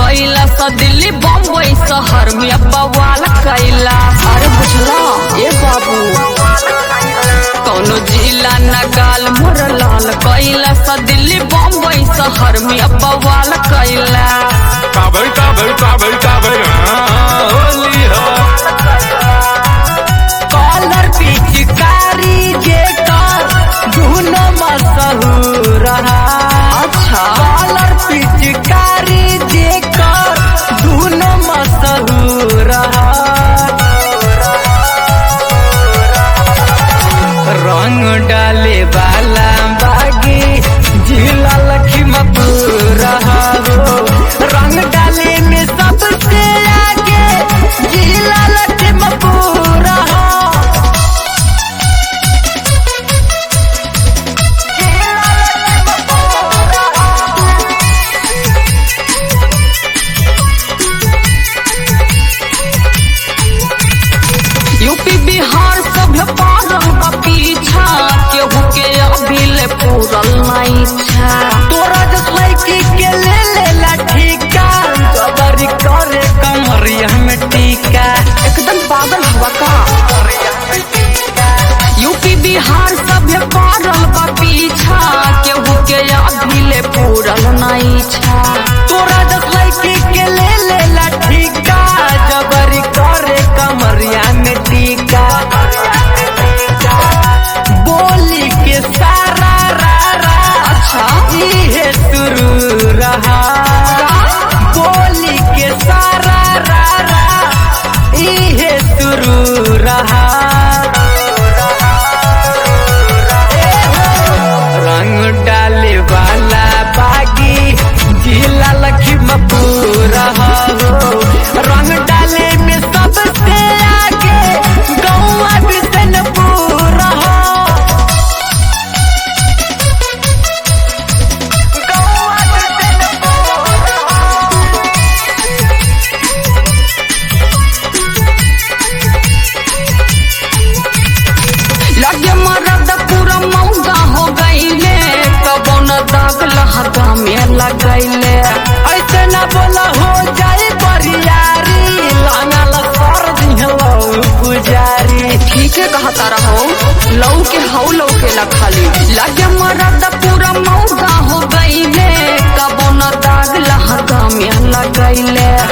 कैला सा दिल्ली बम्बई शहर में बवाल कैला अरे बुझला ए बाबू कौनो जिला न गाल मोर लाल कैला सा दिल्ली बम्बई शहर में बवाल कैला काबर काबर काबर काबर हाँ, होली हो कॉलर पिचकारी जे कर धुन मशहूर अच्छा कॉलर पिचकारी जे कर धुन मशहूर रंग डाले वाला बागी जिला लखीमपुर हो रंग डाले में सबसे आगे जिला लखीमपुर हो यूपी बिहार सब पारल बा पीछा केहू के अभी ले पूरल नहीं छा तोरा जस लड़की के ले लेला ठीका जबरी करे कमरिया में टीका एकदम पागल हुआ का यूपी बिहार सब पारल बा पीछा केहू के अभी ले पूरल नहीं छा तोरा जस लड़की के ले लेला ठीका जबरी करे कमरिया में टीका बोली के सारा रा रा अच्छा इहे शुरू रहा बोली के सारा रा रा इहे शुरू रहा रंग डाले वाला बागी जिला लखीमपुर हो रंग डाले में सबसे आगे गौआ बिशनपुर हो गौआ लगे मरद पूरा मौगा हो गईले कबो न दाग लहगा में लगैले ऐसे न बोला हो जाए बरियारी लांगल कर दिहलो पुजारी ठीक है कहता रहो लौ के हौ लौ के ला खाली लगे मरद पूरा मौगा हो गईले कबो न दाग लहगा में लगैले